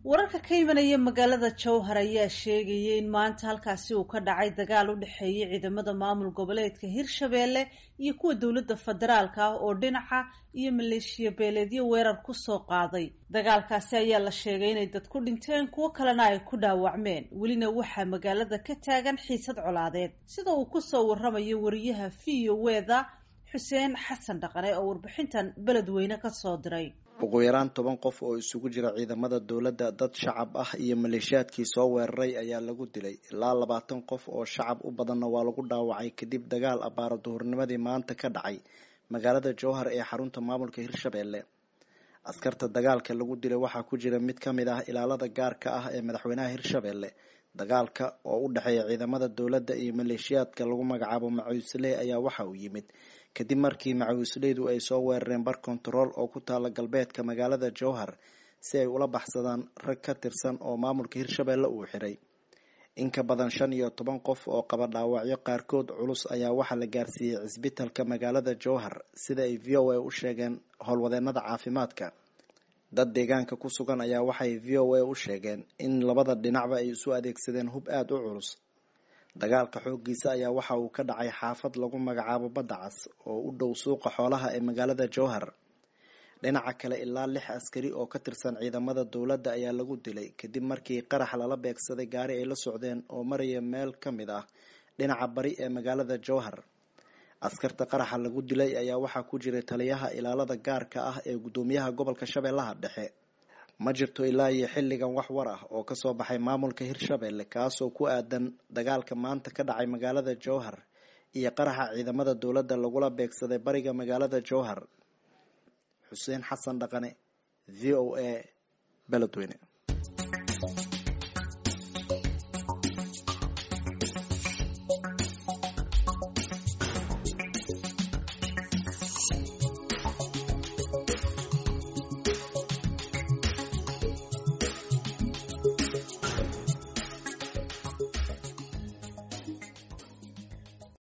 wararka ka imanaya magaalada jowhar ayaa sheegaya in maanta halkaasi uu ka dhacay dagaal u dhexeeyay ciidamada maamul goboleedka hirshabeelle iyo kuwa dowladda federaalka ah oo dhinaca iyo maleeshiya beeleedyo weerar kusoo qaaday dagaalkaasi ayaa la sheegay inay dad ku dhinteen kuwo kalena ay ku dhaawacmeen welina waxaa magaalada ka taagan xiisad colaadeed sida uu kusoo waramayo wariyaha v o weda xuseen xasan dhaqane oo warbixintan beledweyne kasoo diray ugu yaraan toban qof oo isugu jira ciidamada dowladda dad shacab ah iyo maleeshiyaadkii soo weeraray ayaa lagu dilay ilaa labaatan qof oo shacab u badanna waa lagu dhaawacay kadib dagaal abbaara duhurnimadii maanta ka dhacay magaalada jowhar ee xarunta maamulka hirshabeelle askarta dagaalka lagu dilay waxaa ku jira mid ka mid ah ilaalada gaarka ah ee madaxweynaha hirshabeelle dagaalka oo u dhexeeya ciidamada dowladda iyo maleeshiyaadka lagu magacaabo macuusley ayaa waxa uu yimid kadib markii macawisleydu ay soo weerareen bar kontarool oo ku taala galbeedka magaalada jowhar si ay ula baxsadaan rag ka tirsan oo maamulka hirshabeelle uu xiray in ka badan shan iyo toban qof oo qaba dhaawacyo qaarkood culus ayaa waxaa la gaarsiiyey cisbitalka magaalada jowhar sida ay v o a u sheegeen howlwadeenada caafimaadka dad deegaanka ku sugan ayaa waxay v o a u sheegeen in labada dhinacba ay isu adeegsadeen hub aada u culus dagaalka xooggiisa ayaa waxa uu ka dhacay xaafad lagu magacaabo badda cas oo u dhow suuqa xoolaha ee magaalada jowhar dhinaca kale ilaa lix askari oo ka tirsan ciidamada dowladda ayaa lagu dilay kadib markii qarax lala beegsaday gaari ay la socdeen oo maraya meel ka mid ah dhinaca bari ee magaalada jowhar askarta qaraxa lagu dilay ayaa waxaa ku jiray taliyaha ilaalada gaarka ah ee guddoomiyaha gobolka shabeellaha dhexe ma jirto ilaa iyo xilligan wax war ah oo kasoo baxay maamulka hirshabeelle kaasoo ku aadan dagaalka maanta ka dhacay magaalada jowhar iyo qaraxa ciidamada dowladda lagula beegsaday bariga magaalada jowhar xuseen xasan dhaqane v o a beledweyne